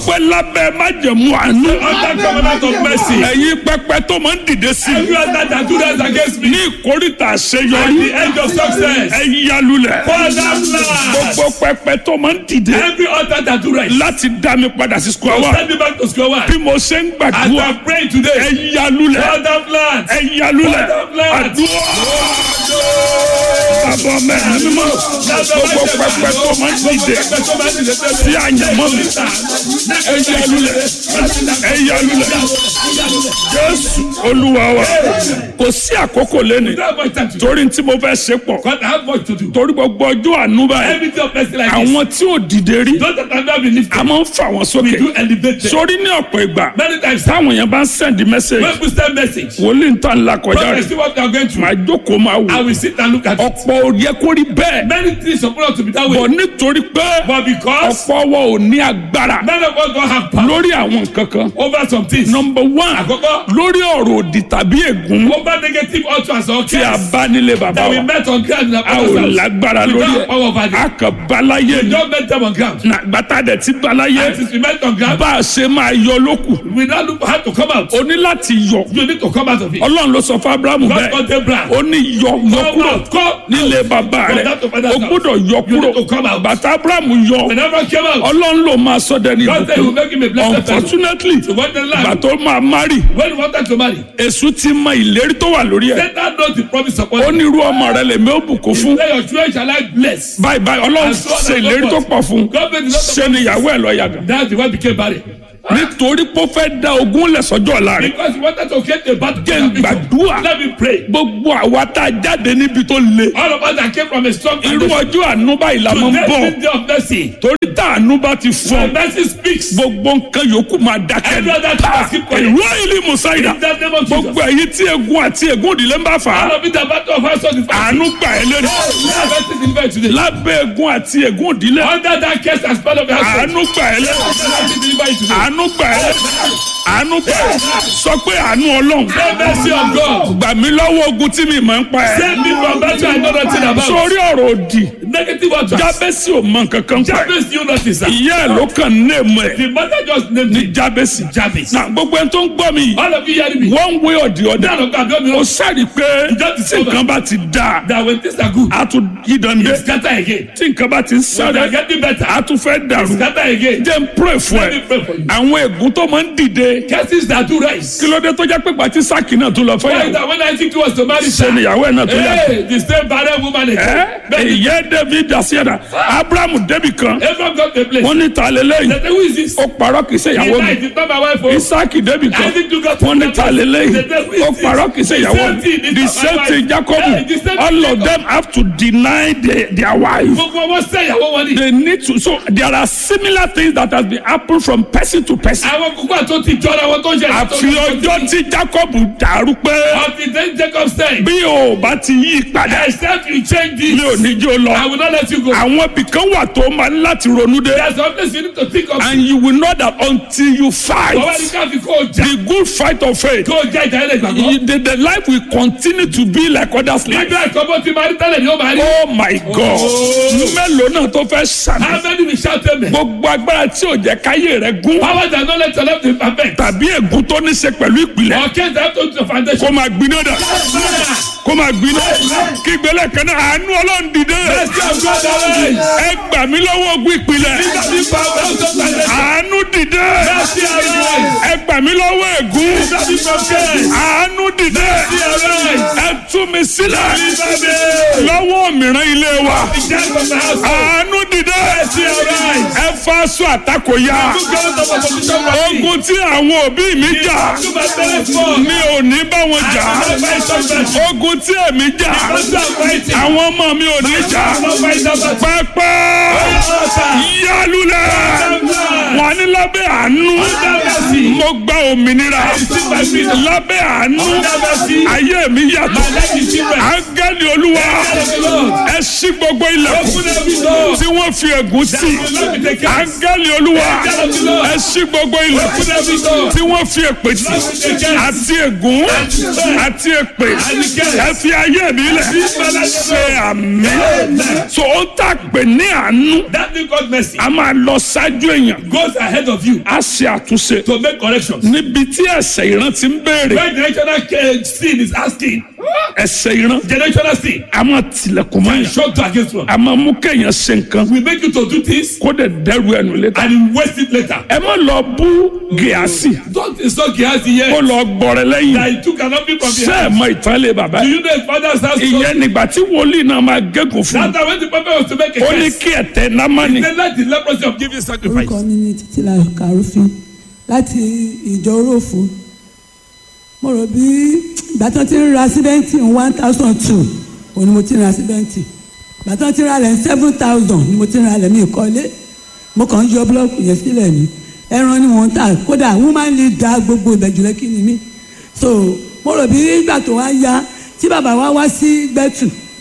pé lábẹ́ májẹ̀mú àánú Under covenant of mercy. ẹ̀yin pẹpẹ tó máa ń dìde sí i Every other that do that against me. ní ìkórìtà At àṣeyọrí the end of success. ẹ yálulẹ̀ Father bless. gbogbo pẹpẹ tó máa ń dìde Every other that do right. láti dá mi padà sí square one Send me back to square one. bí mo ṣe ń As gbàdúrà I pray ẹ today. yálulẹ̀ Father bless. ẹ yálulẹ̀ Father bless. àdúrà bàbá mẹ́rin mímọ́ gbogbo pẹpẹ tó máa ń dìde sí àyànmọ́ mi ẹ yálulẹ̀ ẹ yálulẹ̀ jésù olúwa wa kò sí àkókò lẹ́nu torí tí mo fẹ́ ṣe pọ̀ God, I have much to do. torí gbogbo ọjọ́ àánú báyìí Everything of mercy like this. àwọn tí ò dìde rí Those that have not been lifted. a máa ń fà wọ́n We sókè do elevate them. sórí ní ọ̀pọ̀ ìgbà Many times. táwọn yẹn bá ń send message When we send message. wòlíì ń tàn la kọjá Prophet, rẹ̀ see what they are going through. màá jókòó máa I wò will sit and look at it. ọ̀pọ̀ ò yẹ kó rí bẹ́ẹ̀ Many things suppose to be that way. bọ̀ nítorí pé But because ọ̀pọ̀ wa ò ní agbára none of us don't have power lórí àwọn nǹkan kan over some things. number one Àkọ́kọ́, lórí ọ̀rọ̀ òdì tàbí ègún over negative utterance or tí a curse bá nílé bàbá that we wa met on ground in our a ò father's house. lágbára We lórí don't have power over ẹ̀ them. a kàn báláyé We ni don't met them on ground. gbàtà dẹ̀ ti báláyé And since we met on ground, bá a ṣe máa yọ lókù we now look how to come out. o ní láti yọ You need to come out of it. ọlọ́run ló sọ fún abrahamu God bẹ́ẹ̀ got Abraham. ó ní yọ yọ Come kúrò out. Come. nílé bàbá From rẹ̀ that to father's o house. gbọ́dọ̀ yọ You kúrò need to come out. bàtà abrahamu yọ When Abraham came out, ọlọ́run ló máa sọ dẹni God said he will make him a ìbùkún blessed person. unfortunately So when the ìgbà land, tó máa mari when he wanted to marry, èṣù ti mọ ìlérí tó wà lórí ẹ̀ Satan knows the promise upon ó him. ní irú ọmọ rẹ̀ lèmi ó bùkún fún Say your children shall I bless. báyìí báyìí ọlọ́run And so on ṣe and so ìlérí tó forth. pọ̀ fún God made a lot of ṣe ni ìyàwó ẹ̀ lọ yàgàn That's the one became barren. nítorí pé ó fẹ́ da ogún lẹ̀ sọ́jọ́ ọ̀la rẹ̀ Because he wanted to get a battle. jẹ́ ń gbàdúrà Let me pray. gbogbo àwa tá a jáde níbi tó le All of us that came from a strong irú foundation. ọjọ́ àánú báyìí la máa ń Today bọ̀ is the day of mercy. torí tá àánú bá ti fọ́ When mercy speaks. gbogbo nǹkan yòókù máa dákẹ́ Every other thing must keep quiet. ìlú ìlú musaida In the name of Jesus. gbogbo èyí tí egun àti egun òdìlé ń bá fà á All of it the battle of our soul is àánú gbà ẹ́ lórí Let mercy deliver today. lábẹ́ egun àti egun òdìlé Under that curse and spell of your soul. àánú gbà ẹ́ lórí Let mercy deliver you today. àánú gbà ẹ́ lórí àánú gbà ẹ́ sọ pé àánú ọlọ́run The mercy of God. gbà mí lọ́wọ́ ogun tí mi máa ń pa ẹ́ Save me from battle I know nothing about. sórí ọ̀rọ̀ òdì Negative utterance. jábẹ́sì ò mọ nǹkan kan pa ẹ́ Jabez you notice that. ìyá ẹ̀ ló kàn ní èèmọ̀ ẹ̀ The mother just named ní it jábẹ́sì Jabez. na gbogbo ẹni tó ń gbọ́ mi yìí All of you hearing me. one way or the other None of God don't ó know sáré pé tí nǹkan bá ti dáa that when things are good, a tún yí dande it scatter again. tí nǹkan bá ti ń When they are sáré getting better, a tún fẹ́ dàrú scatter again. jẹ́ n pray fún Let me ẹ pray for you. àwọn ègún tó máa ń dìde Curses that do rise. kí ló dé tó jẹ́ pé gbàtí sáàkì náà tó lọ Why is fẹ́yàwó that when I think he was to marry ṣe Sarah? níyàwó ẹ̀ náà tó yà Hey, the same barren woman ẹ́ again. Then ìyẹ́ david asiada abrahamu débi kan Abraham got the place. wọ́n ní ta lélẹ́yìn They say, who is this? ó parọ́ kì í ṣe He ìyàwó mi died. It's not my wife. oh. isaki débi kan Isaac too got wọ́n ní ta lélẹ́yìn They say, who is ó this? parọ́ kì í ṣe The ìyàwó same mi thing, the it's not same my thing wife. jacob Hey, the same all thing, of Jacob. them have to deny their, their wife. Gbogbo wọn sẹ́ ìyàwó wọn ni. they need to so there are similar things that has been happen from person to person. Àwọn kúkú àti ti jọra wọn tó ń ṣe. àfi ọjọ́ tí jacob dàrú pé Until then Jacob said, bí o bá ti yí padà except you change mi ò this, ní jó I lọ. will not let you go. àwọn ibìkan wà tó máa ń láti ronú dé There's something you need to think of. and you will know that until you fight Bàbá ní ká fi kó o jà. the good fight of faith Kó o jà ìjà ilẹ̀ ìgbàgbọ́. you- the, the life will continue to be like others life. Nígbà ẹ̀kọ́ bó ti máa rí tẹ́lẹ̀ ni ó máa rí. oh my god mélòó náà tó fẹ́ sàmì How many will shout amen? gbogbo agbára tí ò jẹ́ káyé rẹ̀ gún Power that no let your life be perfect. tàbí ègún tó ní ṣe pẹ̀lú ìpìlẹ̀ Or case that to the foundation. kó máa gbiná dà kó máa gbiná kí gbélé kan náà àánú ọlọ́run dìde Mercy of God arise. ẹ gbà mí lọ́wọ́ ogun ìpìlẹ̀ Mercy of God arise. àánú dìde Mercy arise. ẹ gbà mí lọ́wọ́ ègún Mercy from care. àánú dìde Mercy arise. ẹ tú mi sílẹ̀ Mercy. lọ́wọ́ mìíràn ilé wa Death from the house. àánú dìde Mercy arise. ẹ fa aṣọ àtakò ya Good God of opposition for me. ogun tí àwọn òbí mi jà To my parents for. mi ò ní bá wọn jà I fight somebody. ogun tí èmi jà Because I'm fighting. àwọn ọmọ mi ò ní jà I'm not fighting somebody. pẹpẹ yálùlẹ wọn ní lábẹ́ àánú mo gba òmìnira lábẹ́ àánú ayé mi yàtọ̀ áńgẹ́lì olúwa ẹ ṣí gbogbo ilẹ̀kùn tí wọ́n fi ègún sí áńgẹ́lì olúwa ẹ ṣí gbogbo ilẹ̀kùn tí wọ́n fi èpè sí àti ègún àti èpè ẹ fi fi ayé mi lẹ̀ ṣe àmì so ó tà pé ní àánú That thing called mercy a máa lọ ṣáájú èèyàn goes ahead of you a ṣe àtúnṣe to make corrections. níbi tí ẹ̀ṣẹ̀ ìran ti ń béèrè When generational uh, sin is asking, ẹ̀ṣẹ̀ ìran generational sin, a máa tilẹ̀kùn mọ́ and yàn shock to against one, a máa mú kéèyàn ṣe nǹkan will make you to do this kó dẹ̀ dẹ́rù ẹnu létà and you waste it later. ẹ má lọ bú gíásì Don't insult Gehazi kó here lọ gbọrẹ lẹ́yìn that he took an offering from ṣé the ẹ house. mọ ìtàn lé bàbá Do yìí you know his father's house? ìyẹn nígbà tí wòlíì náà máa gégùn fún That time when the prophet was to make a ó ní curse, kí ẹ̀tẹ̀ námánì they let the leprosy of giving sacrifice. orúkọ mi ní títílayọ̀ kàrúfin láti ìjọ oróòfù mo rò bí ìgbà tí wọ́n ti ń ra síbẹ́ǹtì one thousand two òun ni mo ti ń ra síbẹ́ǹtì ìgbà tí wọ́n ti ń ra lẹ̀ seven thousand ni mo ti ń ra lẹ̀ mí ìkọ́lé mo kàn ń yọ búlọ́ọ̀kù yẹn sílẹ̀ ni ẹran ni wọ́n ń tà kódà woman leader gbogbo ìbẹ̀jùlẹ̀ kí ni mí so mo rò bí ìgbà tó wá yá tí bàbá wa wá sí gbẹ́tù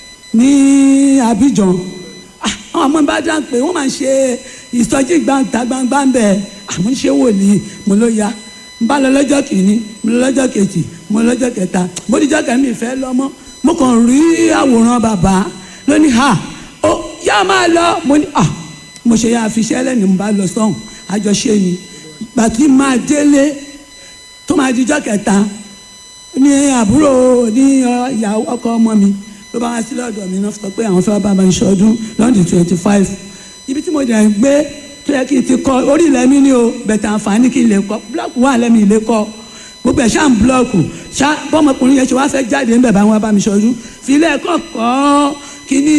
ní Abidjan Ah, àwọn ọmọ bá dá pé wọ́n máa ń ṣe ìsọjí gbàǹtà gbangba ń bẹ̀ àmọ́ ṣé wòlíì mo ló ya n bá lọ lọ́jọ́ kìíní mo lọ lọ́jọ́ kejì mo lọ lọ́jọ́ kẹta mo díjọ́ kẹ́mi ìfẹ́ lọ́mọ́ mo kàn rí àwòrán bàbá lónìí ha ó yá máa lọ mo ní ah mo ṣe yá àfiṣẹ́ lẹ́nu mo bá lọ sọ́hùn àjọṣe ni gbàtí máa délé tó máa díjọ́ kẹta ní àbúrò ní ọ, ìyàwó ọkọ ọmọ mi ló bá wá sí lọ́dọ̀ mi náà sọ pé àwọn fẹ́ bá mi ṣọdún lọ́ndì twenty five ibi tí mo dẹ̀ ń gbé tó yẹ kí n ti kọ́ orí ilẹ̀ mi ni o bẹ̀tẹ̀ àǹfààní kí n lè kọ́ búlọ́ọ̀kù wà lẹ́mi ilé kọ́ gbogbo ẹ̀ ṣáà ń búlọ́ọ̀kù ṣá bọ́mọkùnrin yẹn ṣe wá fẹ́ jáde ń bẹ̀ bá wọn bá mi ṣọdún fi ilé ẹ̀kọ́ kọ́ kíní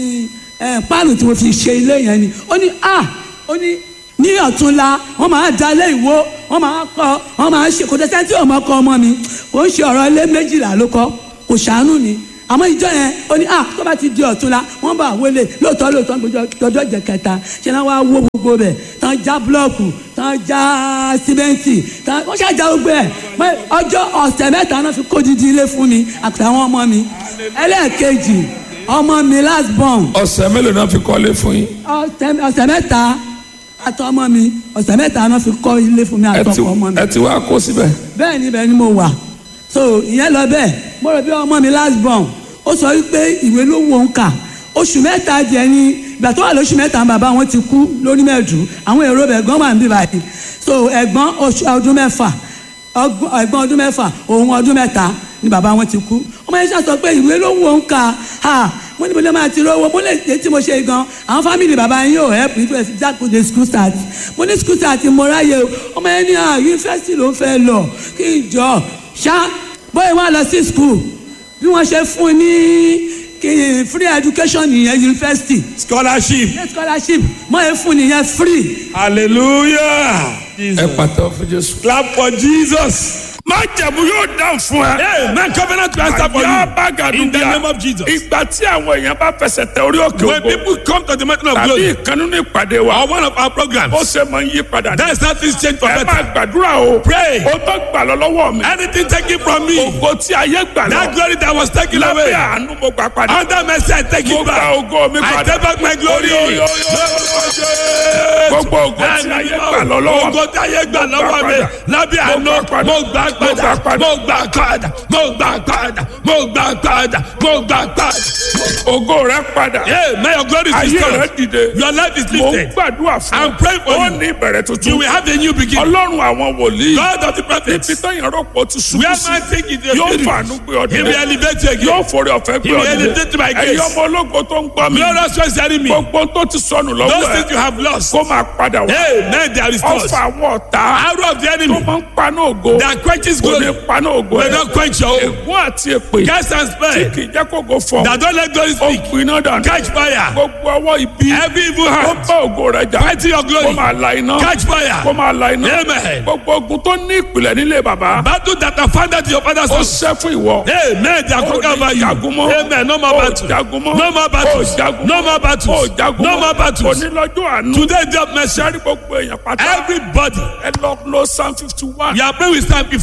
ẹ̀ páànù tí mo fi ṣe ilé yẹn ni ó ní ah ó ní ní ọ̀túnla wọ́n máa da ilé ìwó wọ́n máa kọ́ wọ́n máa ṣe kò tẹ́tẹ́ tí ọmọ kọ́ ọmọ mi kò ń ṣe ọ̀rọ̀ ilé méjìlá ló kọ́ kò ṣàánú ni àmọ́ ìjọ yẹn ó ní ah tó bá ti di ọ̀túnla wọ́n bá wọlé lóòótọ́ lóòótọ́ gbọdọ̀ jẹ kẹta ṣe náà wá wó gbogbo bẹ̀ tán já búlọ́ọ̀kù tán já símẹ́ǹtì tán wọ́n ṣàjà gbogbo ẹ̀ mọ́ ọjọ́ ọ̀sẹ̀ mẹ́ta náà fi kó didi ilé fún mi àtàwọn ọmọ mi ẹlẹ́ẹ̀kejì ọmọ mi last born ọ̀sẹ̀ mélòó náà fi kọ́lé fún yín ọ̀sẹ̀ ọ̀sẹ̀ mẹ́ta àtọmọ mi ọ̀sẹ̀ mẹ́ta náà fi kọ́ ilé fún mi ẹ ti àtọkọ ọmọ mi ẹ ti wá kó síbẹ̀ bẹ́ẹ̀ ni bẹ́ẹ̀ ni mo wà so ìyẹn lọ bẹ́ẹ̀ mo rò bí ọmọ mi last born ó sọ wípé ìwé ló wò ń kà oṣù mẹ́ta díẹ̀ ni ìgbà tó wà lóṣù mẹ́ta bàbá wọn ti kú lórí mẹ́ẹ̀dù àwọn èrò bẹ̀ ẹ̀gbọ́n wà ń bí báyìí so ẹ̀gbọ́n oṣù ọdún mẹ́fà ọgbọ́n- ẹ̀gbọ́n ọdún mẹ́fà òun ọdún mẹ́ta ni bàbá wọn ti kú ọmọ yẹn ṣàtọ pé ìwé ló wò ń kà ha mo ní mo lè máa ti rówó mo lè ṣe tí mo ṣe gan àwọn fámìlì bàbá yín yóò help me to jákòó school start mo ní school start mo ráyè o ọmọ yẹn ní à yunifásitì ló ń fẹ́ lọ kí n jọ ṣá bóyá wọn lọ sí school bí wọ́n ṣe fún un ní kí n free education nìyẹn yunifásitì Scholarship. ní scholarship mo yẹ fún nìyẹn free Hallelujah. ẹ pàtó fún Jésù. Clap for Jesus. má jẹ̀bú yóò dáhùn fún ẹ. Amen. Covenant to answer for àyà you. bá gàdúgbà In the name of Jesus. ìgbà tí àwọn èèyàn bá fẹsẹ̀ tẹ orí òkè When ògo people come to the mountain of tàbí glory, ìkànnì ní ìpàdé wa or one of our programs, ó ṣe máa ń yí padà ní. that is how things change for ẹ better. máa gbàdúrà o. Pray. ó tó gbà lọ lọ́wọ́ mi. Anything taken from me, ògo tí ayé gbà that lọ. glory that was taken lábẹ́ away, àánú mo gbà padà. under mercy, I take mo it gba back. ògo mi I padà. take back my glory. Oyo, oyo, oyo. gbogbo ògo tí ayé gbà lọ lọ́wọ́ mi. Ògo tí ayé gbà lọ́wọ́ mi. Lábẹ́ àánú, mo gbà padà, mo gbà padà, mo gbà padà, mo gbà padà, mo gbà padà. ògo rẹ padà. Yeah, may your glory is ayé rẹ restored. dìde. Your life is mo ń lifted. gbàdúrà fún I'm praying for ó you. ní ìbẹ̀rẹ̀ You tuntun. will have a new beginning. ọlọ́run àwọn wòlíì. God of the prophets. ibi tẹ́yìn rọ́pò ti ṣubú Where sí. man think it is yóò spirit. fàánú gbé ọdún He will elevate you yóò again. forí ọ̀fẹ́ gbé He will ọdún elevate by grace. ẹ̀yin ọmọ ológo tó ń gbọ́ mi. Glorious ones hearing me. gbogbo tó ti sọnù Those lọ́wọ́ things you ẹ̀ have lost. kó máa padà wá. Amen. They are restored. ọfà àwọn ọ̀tá Arrow of the tó enemy máa ń paná ògo that quenches kò ní glory paná ògo will ẹ̀. not quench your hope. ègún àti èpè Cast and tí spare kì í jẹ́ kó go fọ̀ that don't let glory ó speak. gbiná dànù. Catch fire. gbogbo ọwọ́ ibi Every evil ó hand bá ògo rẹ̀ jà fighting your kó glory. máa la iná Catch fire. kó máa la iná Amen. gbogbo ogun tó ní ìpìlẹ̀ nílé bàbá Battle that are founded in your father's ó house. ṣẹ́ fún ìwọ. Amen. They are conquered over you. jagun mọ́. Amen. No more Ó battle. jagun mọ́. No more battles. Ó jagun No mọ́. more Ó battles. jagun No mọ́. more battles. onílọ́jọ́ àánú. Today, day of mercy. sẹ́rí gbogbo èèyàn pátá. Everybody. ẹ lọ lo psalm fifty one. You are praying with Psalm 51.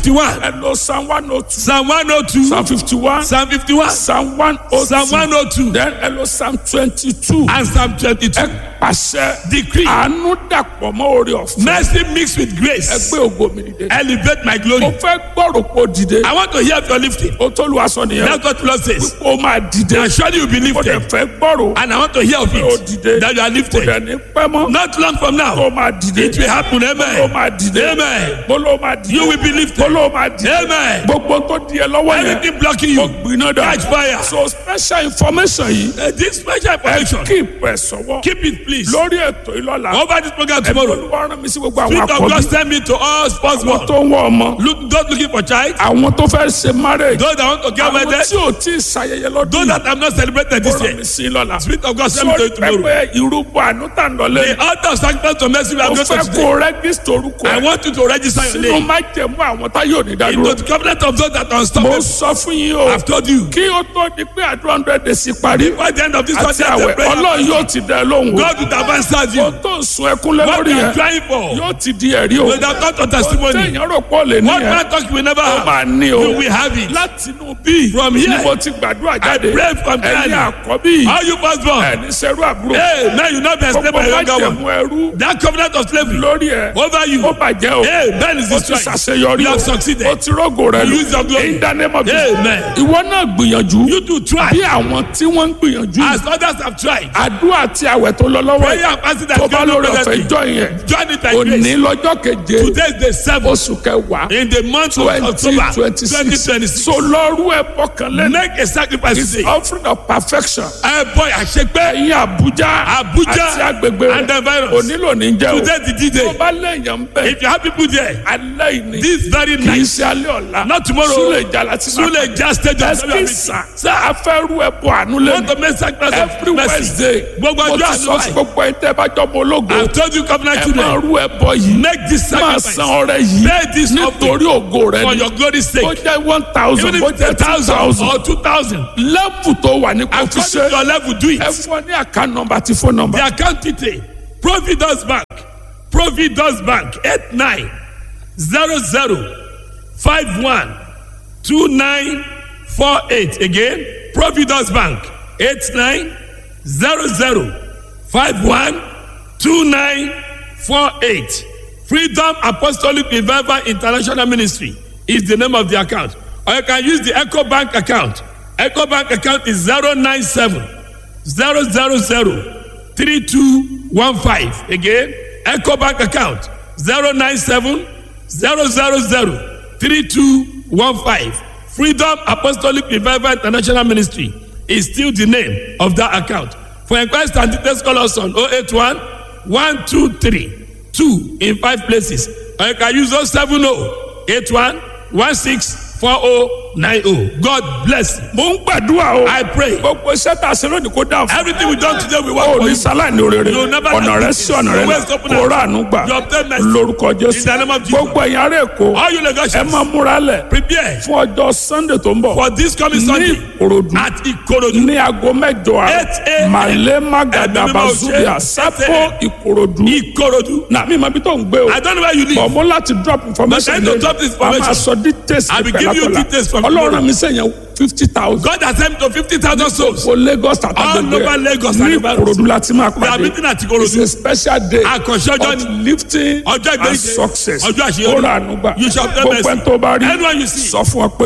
fifty-one ẹ lọ psalm one oh two psalm one oh two psalm fifty one psalm fifty-one psalm one oh psalm one oh two then ẹ lọ psalm twenty two and psalm twenty-two ẹ pàṣẹ decree àánú dàpọ̀ mọ́ orí ọ̀fẹ́ mercy mixed with ẹ grace gbé ògo mi dìde. elevate my mo glory fẹ́ gbọ́rò pé o dìde. I want to hear of your lifting o tó lu aṣọ nìyẹn. that's what Lord says o máa dìde. and surely you be o dẹ̀ lifted fẹ́ gbọ́rò. and I want to hear of o it dìde. that you are o lifted dẹ̀ ní pẹ́ mọ́. not long from o now máa dìde. it will happen o amen máa dìde. amen bolo o máa dìde. you will be lifted bolo o máa dìde. amen gbogbo tó di ẹ lọ́wọ́ yẹn. anything blocking o you gbiná dà. catch fire so special information yìí. Uh, this special information keep ẹ sọ́wọ́. keep it please lórí ètò ìlọ́la. over this program ẹ̀mí tomorrow olúwa rán mi sí gbogbo àwọn spirit of God àkọ́bí. send me to all sports àwọn world tó ń wọ ọmọ. look those looking for child àwọn tó fẹ́ ṣe marriage. those that want to get àwọn wedded tí ò tí ì ṣayẹyẹ lọ́dún those yìí. that have not celebrated this rán year mi sí lọ́la. spirit of God send me to sórí you tomorrow pẹpẹ irúgbó àánú tà ń lọlé. the altar of sacrifice to mercy we are mo going to fẹ́ today kó rẹ́gísítì orúkọ I ẹ̀ want you to register your sínú name májẹ̀mú àwọn tá yóò ní into dádúró. the covenant of those that are mo unstoppable sọ fún yín o I've told you kí ó tó di pé àdúrà hundred days parí by the end of this àti contest àwẹ̀ the prayer ọlọ́run yóò ti dẹ lóhùn o. God will have answered ó you tó ń sun ẹkún lé what lórí you are yẹn trying for yóò ti di ẹ̀rí o. will have come to testimony téèyàn rò pọ̀ lè ní what yẹn man talk you will never ó have máa ní o. you will have it láti inú bí From here, ni mo ti gbàdúrà jáde pray from ẹ̀yin there. àkọ́bí all you first born ẹni sẹ́rú àbúrò hey man you not be enslaved gbogbo by your younger one májẹ̀mú ẹrú that covenant of slavery lórí ẹ̀ over you ó bàjẹ́ o. hey man is ó ti destroyed ṣàṣeyọrí you o have succeeded ó ti rógò rẹ You lò use your glory. in the name of Jesus. Amen. ìwọ náà gbìyànjú you do try bí àwọn tí wọ́n ń gbìyànjú as others have tried àdúrà àti àwẹ̀ tó lọ lọ́wọ́ prayer yìí and fasting that tó bá God lórí no ọ̀fẹ́ present ìjọ yẹn join it by òní grace lọ́jọ́ keje today is the seventh oṣù kẹwàá in the month of twenty October twenty six twenty so six lọ́rú ẹ̀ bọ́kàn lẹ́nu make a sacrifice is today offering of perfection ẹ bọ àṣepẹ ẹ̀yin Àbújá Abuja àti agbègbè and the rẹ̀ virus onílò ní jẹ́ o today the tó D-Day bá lẹ́yìn ń bẹ̀ if you have people there alẹ́ ìní this very kì í night ṣe alẹ́ ọ̀la not tomorrow súlẹ̀ ìjà láti máa Sule just stage of ẹsìn sà sà afẹ́rú ẹ̀bùn àánú want lẹ́nu to make sacrifice every of mercy Wednesday gbogbo mo ọjọ́ ti sọ fún àdúrà gbogbo ẹ̀ tẹ́ bá jọ mọ ológo I told you covenant ẹ máa children rú ẹbọ yìí make this máa sacrifice san ọrẹ yìí pay this offering nítorí ògo rẹ for ni your glory's ó sake jẹ́ one thousand even ó if jẹ́ it's a two thousand thousand or two thousand lẹ́bù tó wà ní kò fi according to ṣe your level do it ẹ fún ọ ní account number àti phone number the account detail providence bank providence bank eight nine zero zero five one two nine four eight again providence bank eight nine zero zero five one two nine four eight freedom apostolic revival international ministry is the name of the account or you can use the eco bank account eco bank account is zero nine seven zero zero zero three two one five again eco bank account zero nine seven zero zero zero three two one five freedom apostolic revival international ministry is still the name of that account for inquiries and details call us on oh eight one one two three two in five places or you can use oh seven oh eight one one six four oh nine oh god bless you mo ń gbàdúrà o i pray gbogbo iṣẹ́ tá a ṣe lónìí kó dáhùn fún everything we done today we work o for ní you sáláìní òrèrè You never ọ̀nà have rẹ this. sí ọ̀nà rẹ You always open kó up. rà àánú gbà You obtain mercy. lórúkọ In jésù the name of Jesus. gbogbo ẹ̀yin ará èkó all you ẹ negotiate máa múra lẹ̀ prepare fún ọjọ́ sunday tó ń bọ̀ for this coming ní sunday ìkòròdú at ikorodu ní aago mẹ́jọ Eight àárọ̀ a.m. màlẹ́ magada Ẹ̀mí mímọ́ bazubia ṣe. sápò Eight ìkòròdú ikorodu na mi ma bi tó ń gbé o i don't know where you live bọ̀ mo láti drop information But I don't drop this wàá máa information. sọ details I will nípa give you lákọ̀ọ́lá. details from ọlọ́run tomorrow. mi sẹ́yìn fifty thousand god has sent me to fifty thousand souls for lagos All over Lagos ní and Ibadan. ìkòròdú láti máa we are pàdé meeting at it's ikorodu a special day àkànṣe ọjọ́ of ni lifting Ọjọ́ and ìgbéyìí. success Ọjọ́ àṣeyọrí. ó rà ànúgbà You shall obtain gbogbo mercy. ẹni tó bá rí Anyone you see. sọ fún ọ pé